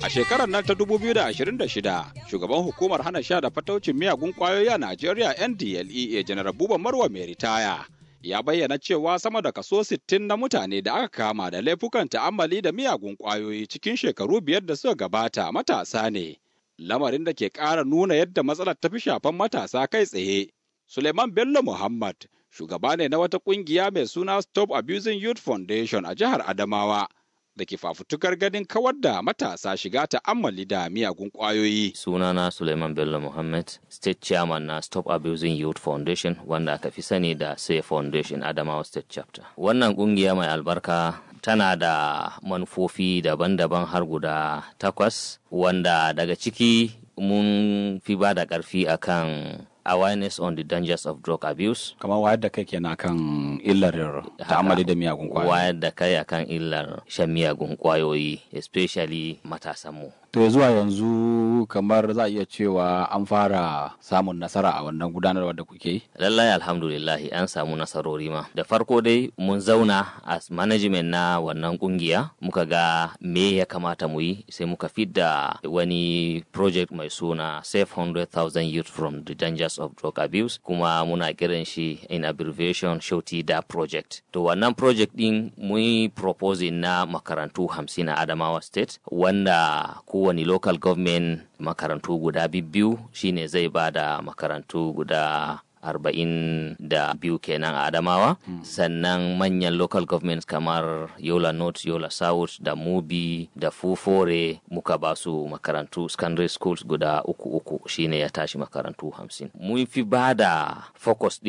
A shekarar nan ta 2026, shugaban hukumar hana sha da fataucin miyagun kwayoyi a Najeriya NDLEA Janar Buba Marwa mai ritaya. Ya bayyana cewa sama da kaso 60 na mutane da aka kama da laifukan ta'ammali da miyagun kwayoyi cikin shekaru biyar da suka gabata matasa ne. Lamarin da ke ƙara nuna yadda matsalar ta fi shafan matasa kai tsaye. Suleiman Bello Muhammad, shugaba ne na wata ƙungiya mai suna Stop Abusing Youth Foundation a jihar Adamawa. da ke fafutukar ganin kawar da matasa shiga ta'ammali da miyagun ƙwayoyi. Sunana Suleiman Bello Muhammad, State Chairman na Stop Abusing Youth Foundation wanda aka fi sani da Say Foundation Adamawa State Chapter. Wannan ƙungiya mai albarka tana da manufofi daban-daban har guda takwas wanda daga ciki mun fi ba da ƙarfi akan awareness on the dangers of drug abuse. Kamar wayar da kai kenan kan illar ta'amali da miyagun kwayoyi. Wayar da kai akan illar shan miyagun kwayoyi, especially matasanmu. To zuwa yanzu kamar za a iya cewa an fara samun nasara a wannan gudanarwa da kuke yi? Lallai alhamdulillahi an samu nasarori ma. Da farko dai mun zauna as management na wannan kungiya muka ga me ya kamata mu yi sai muka fidda wani project mai suna Save 100,000 Youth from the Dangers of Drug Abuse kuma muna kiran shi in abbreviation Shoti Da Project. To wannan project din mun yi proposing na makarantu hamsin a Adamawa State wanda kowane local government makarantu guda biyu shine zai ba da makarantu guda arba'in da biyu kenan a adamawa mm. sannan manyan local governments kamar yola north yola south da mubi da fufore muka ba su makarantu secondary schools guda uku uku shine ya tashi makarantu hamsin mun fi ba da focus